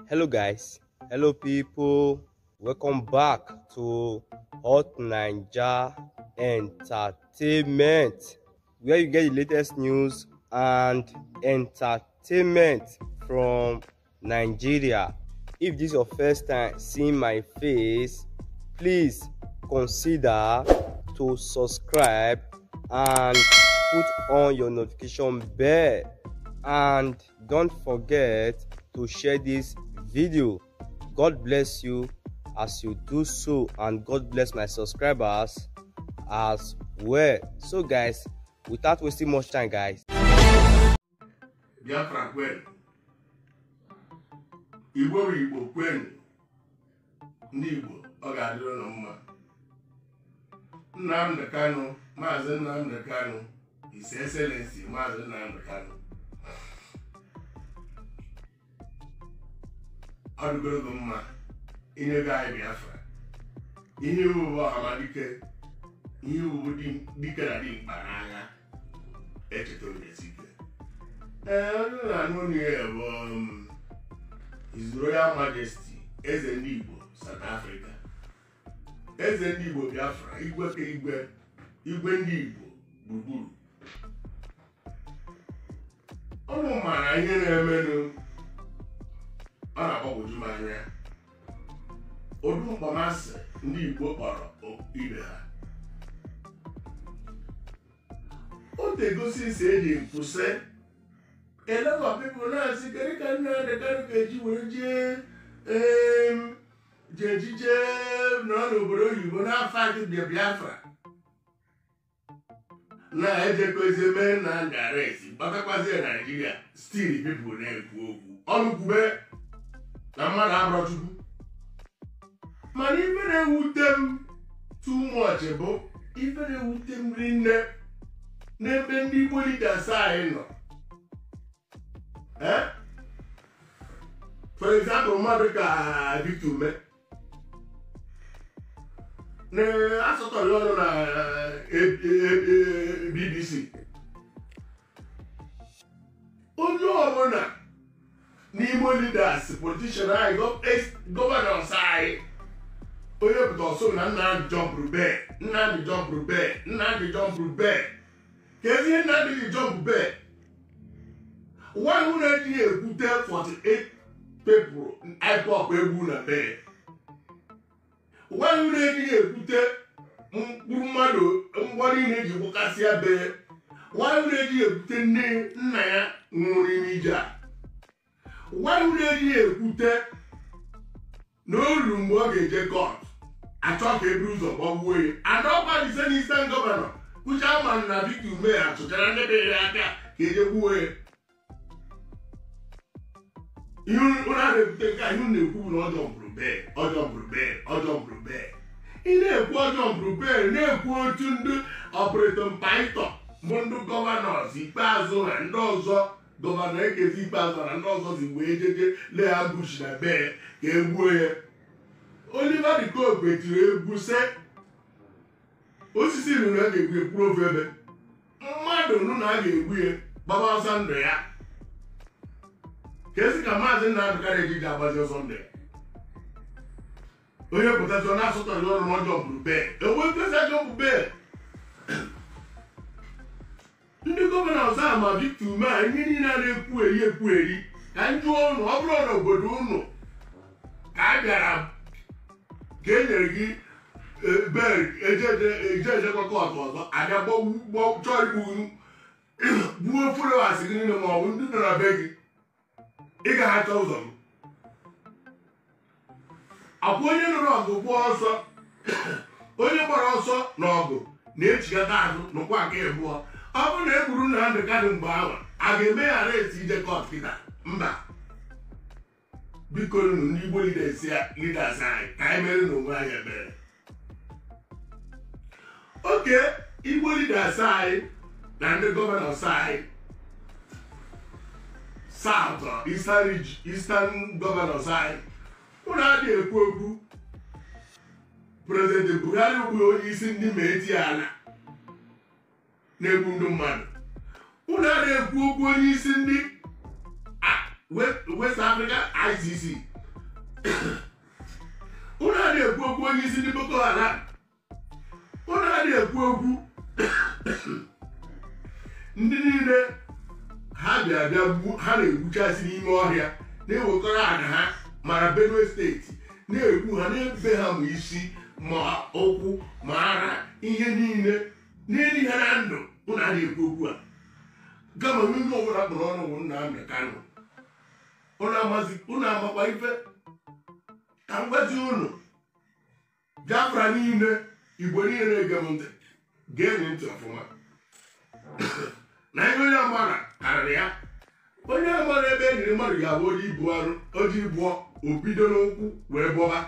Hello, guys. Hello, people. Welcome back to Hot Ninja Entertainment, where you get the latest news and entertainment from Nigeria. If this is your first time seeing my face, please consider to subscribe and put on your notification bell and don't forget to share this video god bless you as you do so and god bless my subscribers as well so guys without wasting much time guys biafra kwenu igbo bụ igbo kwenu ndị igbo ọ ga-adịrị ụlọ mma nnamdị kanụ maazị nnamdị kanụ his excellency maazị nnamdị kanụ ọ dịgoro gị mma inyego anyị biafra ihe iwu bụ ọhamadike ihe iwu bụ dike na dimkpa n'agha echeta obesike ee onye na-anụ ọnụ ya bụ um, His Royal Majesty eze ndị Igbo South Africa eze ndị Igbo Biafra igwe ka igwe igwe ndị Igbo gburugburu ụmụ maara ihe na-emenụ ọ na-agbagwoju m anya ụdị mkpọmasị ndị Igbo kpọrọ ibe ha o tegosi si eji mpụsị a lot of people na-asị kedu ka nna Adekanu ga-eji were jee em, jee ejije nọ n'obodo oyibo n'afọ adịbịa Biafra na-ejekozi mee na ndaresi gbatakwazi Naijiria stil pipụl na-ekwu okwu ọnụ kwube na mmadụ abụrọ Chukwu mana ife na-ewute m too much bụ ife na-ewute m rinne n'ebe ndị Igbo leaders anyị nọ Eh? For example, mmadụ ka Victor Ume na-asọtọrọ ọnụ na eh, eh, eh, BBC onye ọbụla n'Igbo leaders politician anyị gọvanọs anyị onye pụta ọsọ na Nnamdị jọmpụrụ bee Nnamdị jọmpụrụ bee Nnamdị jọmpụrụ bee ka ezi ihe Nnamdị ji jọmpụ bee nwaanyị ụlọ ejighị ekwute 48 pepụl ipop egwu na bee nwaanyị ụlọ ejighị ekwute mkpụrụ mmadụ ngwa niile eji gbakasịa bee nwaanyị ụlọ ejighị ekwute nne nna ya nwụrụ n'ime ije a nwaanyị ụlọ ejighị ekwute na olu mgbe ọ ga-eje kọt achọ ka eburu ụzọ gbagbuo ya adọkwa dise n'isten gọvanọ kụcha ma na Victor Ume achụchara ndị be ya aka ka eje gbuo ya ihe ụlọ a na-ebute nke a ihe na-ekwu bụ na ọjọọ mbụrụ bee ọjọọ mbụrụ bee ọjọọ mbụrụ bee ị na-ekwu ọjọọ mbụrụ bee na-ekwu otu ndị ọpụrịtọ mpaịtọ bụ ndị gọvanọs ikpeazụ na ndị ọzọ gọvanọ ekezi ikpeazụ na ndị ọzọ si wee jeje lee ha bush na bee ka egbuo ya Oliver de Coque tiri egwu se osisi nụ na a ga-egbu ekwuru ofe ebe mmadụ nụ na a ga-egbu ya gbaba ọsọ ndụ ya ka esi ka maazị Nnamdị Kanu ejiji agbazi ọsọ ndụ ya onye pụtazi ọ na-asụtọrị ọrụ n'ọjọọ bụrụ bee ewe mkpesa ajọ bụ bee ndị gọvanọ ọzọ a ma Victor Ume a ihe niile a na-ekwu eri ekwu eri ka m jụọ ụnụ ọ bụrụ na obodo ụnụ ka a bịara ka e nyere gị bel ejeejekwa kọtụ ọzọ abịa chọọ igbu gbuo followers gị niile ma ọ bụ ndị nọ na be gị ị ga-achọ ụzọ m akwa onye nụrụ ọgụ gbaa ọsọ onye gbara ọsọ n'ọgụ na-echigata azụ n'ụkwa nke abụọ ọ bụrụ na e gburu Nnamdị Kanu mgbe ahụ a ga-eme ya arest ije kọt kịta mba biko nụ ndị Igbo leaders anyị ka anyị mere n'onwe anyị ebere oke Igbo leaders anyị na ndị gọvanọs anyị South Eastern Eastern Governors anyị ụlọ adị ekwu okwu President Buhari bụ onye isi ndị ma eti ala na-egbu ndị mmadụ ụlọ adị ekwu okwu onye isi ndị West Africa ICC ụnụ adịghị ekwu okwu onye isi ndị boko haram ụnụ adịghị ekwu okwu ndị niile ha bịa bịa gbu ha na-egbuchasị n'ime ọhịa na-ewekọrọ ana ha mara benue steeti na-egbu ha na-ebe ha ma isi ma ụkwụ ma ara ihe niile n'elu ha na ndụ ụnụ adịghị ekwu okwu a gama onye ọbụla kpọrọ ọnụ bụ nna amị kanụ ụnụ amakwa ife ka m gwazi ụnụ biafra niile igbo niile na-ege m ntị gee ntị ọfụma na ihe onye amara karịrị ya onye amara ebe e nyere mmadụ ga-abụ oji ibu arụ oji bụọ o bido n'ụkwụ wee bọba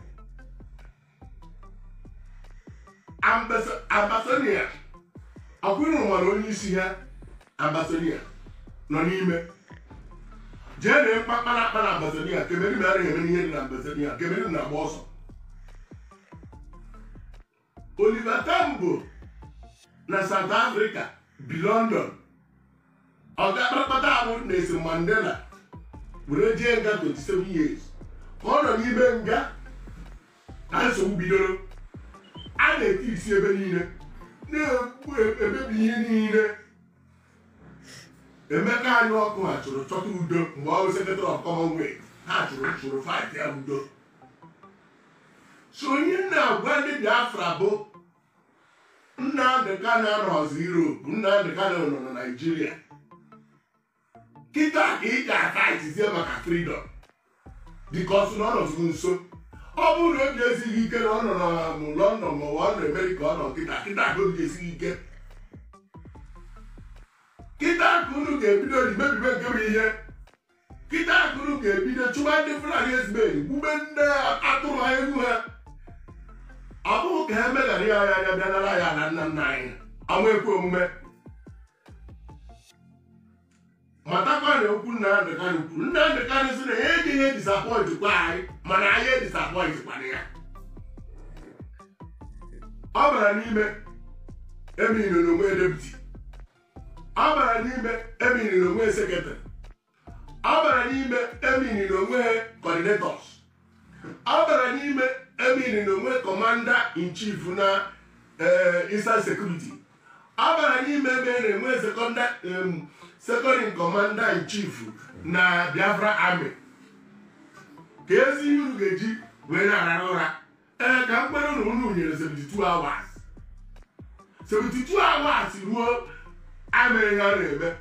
ambasonia akwụrụ nwere onye isi ha ambasonia nọ n'ime jee na mkpakpara akpa na ambasonia kemeri na arịghị eme ihe dị na ambasonia kemeri na-agba ọsọ Oliver Tambo na South Africa bi London ọga kparakpata ahụ na-esi Mandela were jee nga 27 years ka ọ nọ n'ime nga na nsogbu bidoro a na-eti isi ebe niile na-egbu emebi ihe niile emeka anyị ọkụ ha chụrụ chọta udo mgbe ọ bụ sekretary of commonwealth ha chụrụ chụrụ fight ya udo so onye na-agwa ndị biafra bụ Nnamdị Kanụ anọzi Europe Nnamdị Kanụ nọ na Naịjirịa kịta ka ị ga-afaitizie maka freedom dịka na ọ nọzụ nso ọ bụrụ na obi esighị ike na ọ nọ na London ma ọ nọ Amerịka ọ nọ kịta kịta ka obi esighị ike kịta ka unu ga-ebido mebibe nke bụ ihe kịta ka unu ga-ebido chụba ndị Fulani ezben gbube ndị atụrụ ha egwu ha ọ bụghị ka ha meghara ya anya anya bịa nara ya na nna nna anyị ọnwa ekwe omume matakwa na okwu Nnamdị Kanụ kwuru Nnamdị Kanụ sị na ya ejighị edisapọint kwa anyị mana anyị edisapọint kwana ya ọ bara n'ime emiri n'onwe deputi ọ bara n'ime emiri n'onwe sekretarị ọ bara n'ime emiri n'onwe coordinators ọ bara n'ime emiri n'onwe kọmanda in chief na eastern security ọ bara n'ime ebe na-enwe second in commander in chief na biafra army ka ezi ihe unu ga-eji wee na-arara ụra ee ka mkpere unu unu nyere 72 hours 72 hours ruo amịrị ha na-eme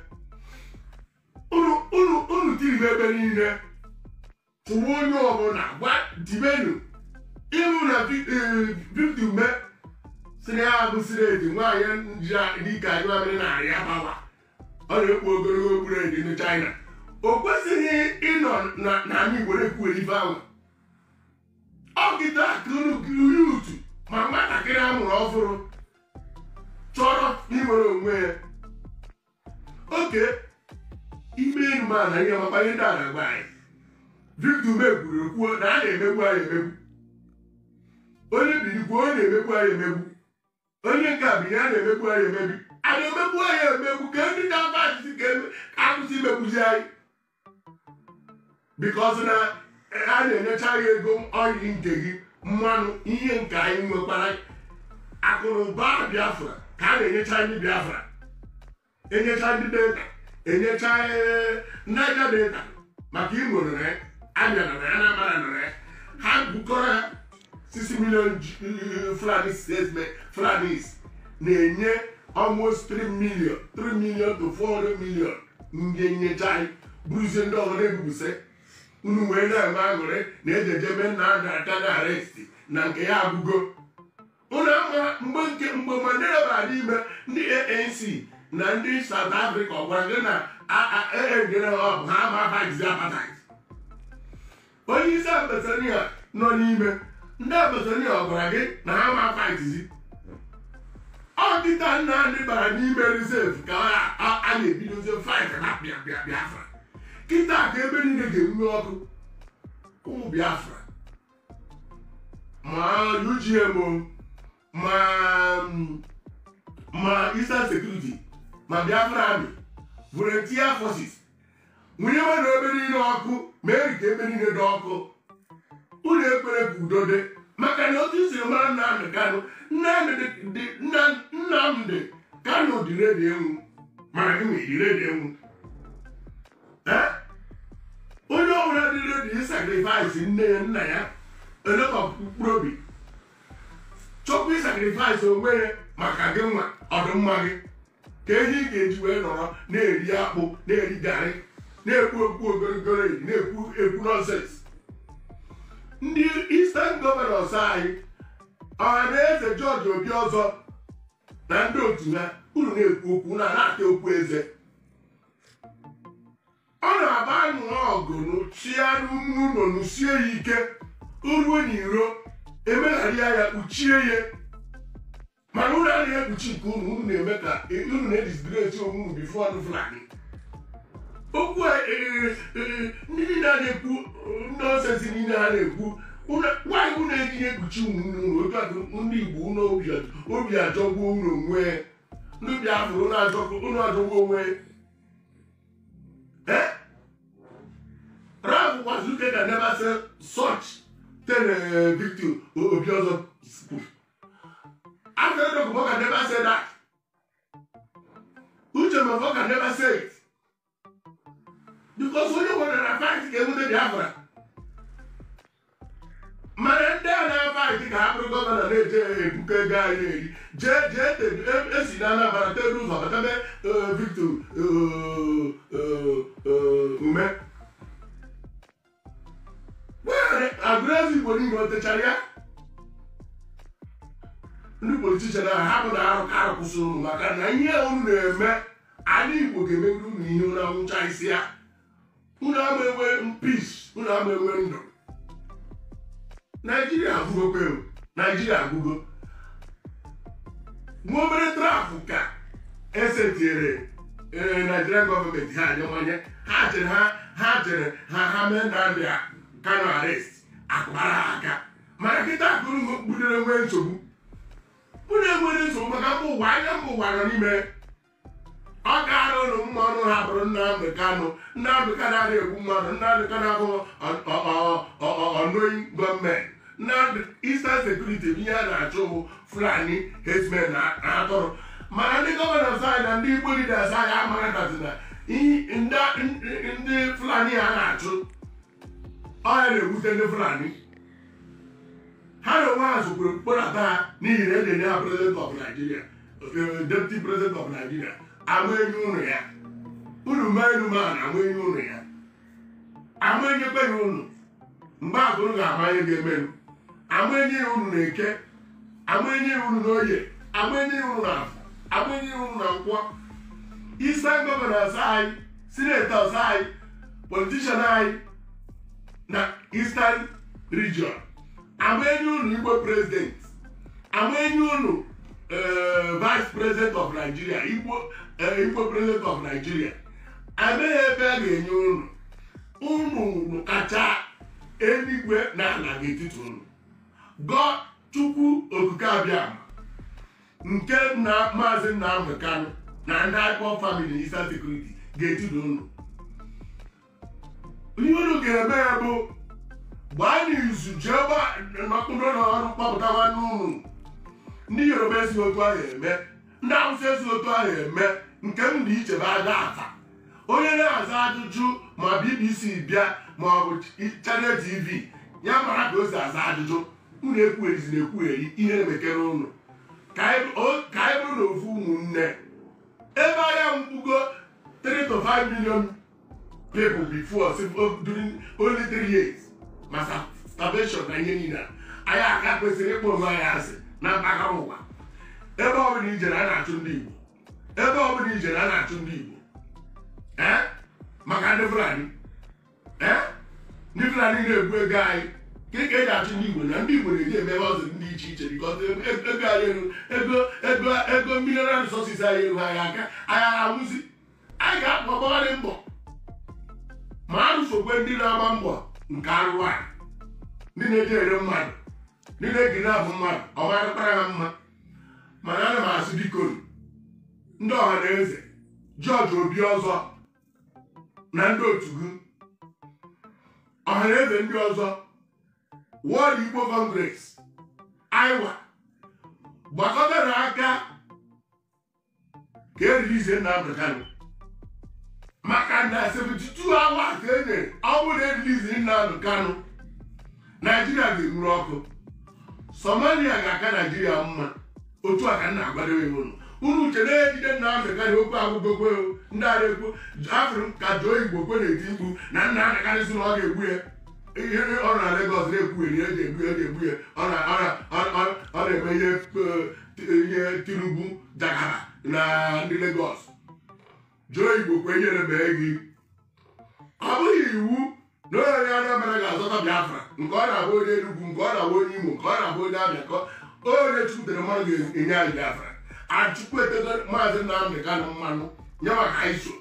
unu tiribe ebe niile tụwa onye ọbụla gwa dibenu ịhụ na victim me si na ya bụsiri edi nwaanyị dịka anyị mamịrị na-arịa gbawa ọ na-ekpu ogologo okpuru edi ndị China o kwesịghị ịnọ na anyị Igbo na-ekwuere ife ahụ ọkịta ka unu yutu ma nwatakịrị a mụrụ ọhụrụ chọrọ inwere onwe ya oke ime enu ma na ihe ọmakpa ihe ndị a na-agba anyị victim ekwuru ekwuo na a na-emegbu anyị emegbu onye birikwa onye na-emegbu anyị emegbu onye nke a binye a na-emegbu anyị emebi a na-emegbu anyị emegbu ka ndị na-afa achịsị ka akwụsị imegbuzi anyị bikọs na a na-enyecha anyị ego ọyị nke gị mmanụ ihe nke anyị nwekwara akụnụba biafra ka a na-enyecha ndị biafra enyecha ndị data enyecha naija data maka imo nọrọ ya abịa nọrọ ya anambra nọrọ ya ha bukọrọ ha 6 million Fulani statement Fulanis na-enye almost 3 million 3 million to 400 million ndị nyecha anyị bụrụzie ndị ọzọ na-ebubuse unu wee na-eme aṅụrị na ejejebe nna a ga-aka na aresti na nke ya agụgo ụlọ ama mgbe nke mgbe Mandela bara n'ime ndị ANC na ndị South Africa ọ gwara gị na eegere ha ọbụ ha ama abagizi apartheid onye isi ambasania nọ n'ime ndị ambasania ọ gwara gị na ha ma fightizi ọdịta nna ndị bara n'ime reserve ka a na-ebidozi fight na Biafra kịta ka ebe niile ga-enwe ọkụ ụmụ Biafra ma UGM ma ma Eastern Security ma Biafra Army volunteer forces nwunye mmadụ ebe niile ọkụ mee ka ebe niile dị ọkụ udode maka na otu isi mara nnamdị kanụ nnamdị dị- Nna- nnamdị kanụ dị redi enwu mana gị nwere redi enwu Eh? onye ọbụla dị redi ịsakrifais nne ya nna ya elekọ mkpụrụ obi chọpụ ịsakrifais onwe ya maka gị nwa ọdịmma gị ka ihe ị ga-eji wee nọrọ na-eri akpụ na-eri garị na-ekwu okwu ogorogoro eri na-ekwu ekwu nọnsens ndị Eastern gọvanọs anyị ọha na eze George Obi ọzọ na ndị otu ha unu na-ekwu okwu na na-ata okwu eze ọ na-aba anụ ọgụ chia n'ụlọ nụsie ya ike uruo n'iro emegharịa ya kpuchie ya mana unu anaghị ekpuchi nke unu unu na-eme ka unu na-edisgresi onwe unu bifo ọnụ fulani okwu a eh, eh, ndị niile a na-ekwu nọnsensị niile ha na-ekwu unu- nwaanyị unu ejighị ekpuchi ụmụnne unu otu a ka ndị Igbo unu obi- obi ajọgbuo unu onwe ndị Biafra unu ajọgbuo unu ajọgbuo onwe Eh? Ralph Kwazuke can never say such than uh, Victor Obiozor spoke. After the Kubo can never say that. Uche Mafo can never say it. Because only one that fight ga enwute Biafra. mana ndị a na-afaịtị ka ha bụrụ gọvanọ na-eje ebuka ego anyị eri jee jee te- e- esi na Anambra tere ụzọ batabe eh, Victor eh, eh, eh, ume were agụrụezi igbo niile o techara ya ndị politishan ahụ ha bụ na arụ ka arụ kwụsịrị unu maka na ihe unu na-eme ala igbo ga-emegide unu ihe unu anwụcha isi ya unu ama enwe peace unu ama enwe ndụ naijiria agwụgokwe o naijiria agwụgo nwa obere trafụ ka esetinyere ee naijiria gọọmenti ha anyawanye ha chere ha ha chere ha ha mee Nnamdi Kanu arrest akụbara ha aka mana kịta akụrụ kpudere nwee nsogbu unu enwere nsogbu maka mba ụwa anya mba ụwa nọ n'ime ọ gaara ụlọ mma ọnụ ha bụrụ Nnamdi Kanu Nnamdi Kanu adịghị egbu mmadụ Nnamdi Kanu abụghị ọnụoyi gọọmenti Nnamdi Eastern Security bụ ihe a na-achụ bụ Fulani herdsmen na na atụrụ mana ndị gọvanọs anyị na ndị Igbo leaders anyị amaghịtazi na ihe- ndị ndị Fulani a na-achụ ọya na-ewute ndị Fulani ha na onwe ha sokwuru mkpọrọta ha n'ihi na edenye ya president of Nigeria eh, deputy president of Nigeria ama enyi ụnụ ya unu mee enu ma na ama enyi ụnụ ya ama enyekweghị unu mgbe akụrụ ga-ama ihe ga-emenụ ama enyi ya unu na-eke ama enyi ya unu n'oye ama enyi ya unu na afọ ama enyi ya unu na nkwọ Eastern governors anyị senators anyị politician anyị na Eastern region ama enyi unu Igbo president ama enyi unu eh, vice president of Nigeria Igbo eh, Igbo president of Nigeria amaghị ebe a ga-enye unu unu kacha eluigwe na ala n'etiti unu gọ chukwu okike abịa nke na maazị Nnamdi Kanu na ndị akpọ famili Eastern Security ga-etida unu ihe unu ga-eme ya bụ gbaa n'izu jee nọkpụrụ n'ọrụ kpọpụta nwanne unu ndị yoruba esi otu ahụ eme ndị awụsa esi otu ahụ eme nke m dị iche bụ aja afa onye na-aza ajụjụ ma bbc bịa ma ọ bụ channel tv ya mara ka o si aza ajụjụ unu ekwugherizi na ekwugheri ihe na-emekere unu ka anyị o- ka anyị bụrụ na ofu ụmụnne ebe ahịa mkpugo 3 to 5 million people before si- o- during only 3 years maka starvation na ihe niile a. anyị aka kwesịrị ịkpọ onwe anyị asị na mpaghara ụwa ebe ọbụla ijere a na-achụ ndị Igbo ebe ọbụla ijere a na-achụ ndị Igbo ee maka ndị Fulani ee ndị Fulani na-egbu ego anyị gịnị ka eji achụ ndị Igbo na ndị Igbo na-eji eme ọzọ ndị iche iche bikọs ego anyị elu ego ego ego mineral resources anyị elu anyị aka anyị anwụzi anyị ga-akpọ gbagharị mbọ ma arụsokwe ndị na-agba mbọ nke arụrụ anyị ndị na-eji ere mmadụ ndị na-egiri abụ mmadụ ọ marịkpara ha mma mana ana m asị biko ndị ọha na eze George Obi ọzọ na ndị otu gị ọha na eze ndị ọzọ World Igbo Congress aiwa gbakọtara aka ka erilize Nnamdi Kanu maka na 72 hours ka e nyere ọ bụrụ na erilize Nnamdi Kanu naijiria ga-enwuru ọkụ somalia ga-aka naijiria mma otu a ka m na-agwadowe unu unu uche na-ejide Nnamdi Kanu okwu agwụgokwe ndị ara ekwu afụrụ m ka Joe Igbo kwe na-eti mkpu na Nnamdi Kanu si na ọ ga-egbu ya ihe ọ nọ na Lagos na-ekwugheri eji egbu eji egbu ya ọ na- ọ na- ọ- ọ- ọ na-eme ihe eh, ihe Tinubu jagara na ndị Lagos Joe Igbo kwenyere mee gị ọ bụghị iwu na onye Anambra ga-azọta Biafra nke ọ na-abụ onye Enugu nke ọ na-abụ onye Imo nke ọ na-abụ onye Abịa ka onye chụpụtara mmadụ ga-enye anyị Biafra achụkwu etego maazị Nnamdị Kanụ mmanụ nye maka anyị so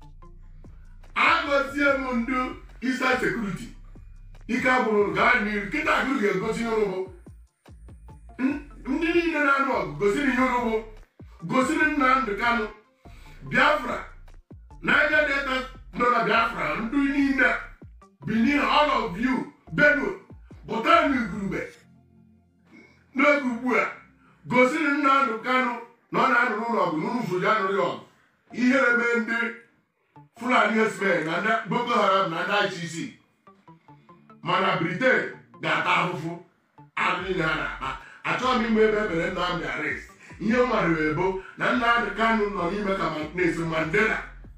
agọzie m ndị Eastern Security ike agbụrụ gaa n'iru kịta agụrụ ga-egosi ihe ụrụ bụ ndị niile na-anụ ọgụ gosiri ihe ụrụ bụ gosiri Nnamdị Kanụ Biafra Niger Delta nọ na Biafra ndị niile Benin all of you Benue pụta n'igurube n'oge ugbu a gosiri Nnamdị Kanụ na ọ na-anụrụ ụlọ ọgụ n'ụlọ ụzọ ya anụrụ ya ọgụ ihere mee ndị Fulani herdsmen na ndị Boko Haram na ndị ICC mana Britain ga-ata ahụhụ ahụ niile ha na-akpa achọghị m ime ebe emere Nnamdị arrest ihe m nwere ebo na Nnamdị Kanụ nọ n'ime ka Nelson Mandela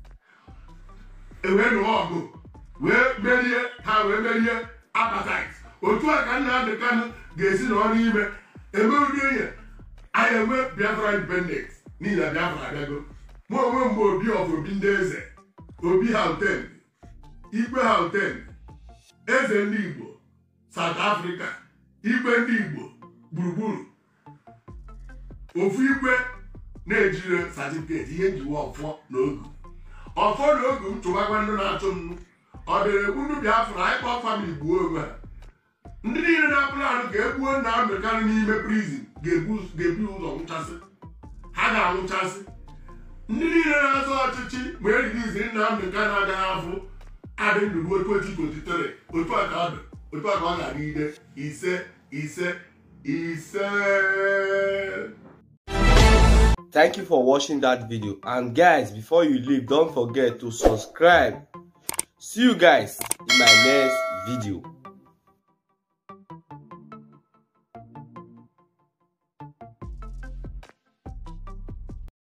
ewee nụọ ọgụ wee merie ha wee merie apartheid otu a ka Nnamdị Kanụ ga-esi n'ọrụ ime eme ụdị enye anyị enwe Biafra independence n'ihi na Biafra abịago mụ onwe mgbe obi of obi ndị eze obi Houghton igwe Houghton eze ndị Igbo South Africa igwe ndị Igbo gburugburu ofu igwe na-ejire satifiketi ihe njiwe ọfọ na ogu ọfọ na ogu m chụbakwa ndị na-achụ m ọ dịrị egbu ndị Biafra anyị kpọọ famili gbuo onwe ha ndị niile na-apụrụ anụ ka egbuo Nnamdị Kanụ n'ime prizin ga-ebu ga-ebu ụzọ nwụchasị ha ga-anwụchasị ndị niile na-azọ ọchịchị ma eririzi Nnamdị Kanụ agaghị afụ adị ndụ ruo 2023 otu a ka ọ dị otu a ka ọ ga-adịgide ise ise ise Thank you for watching that video. And guys, before you leave, don't forget to subscribe. See you guys in my next video.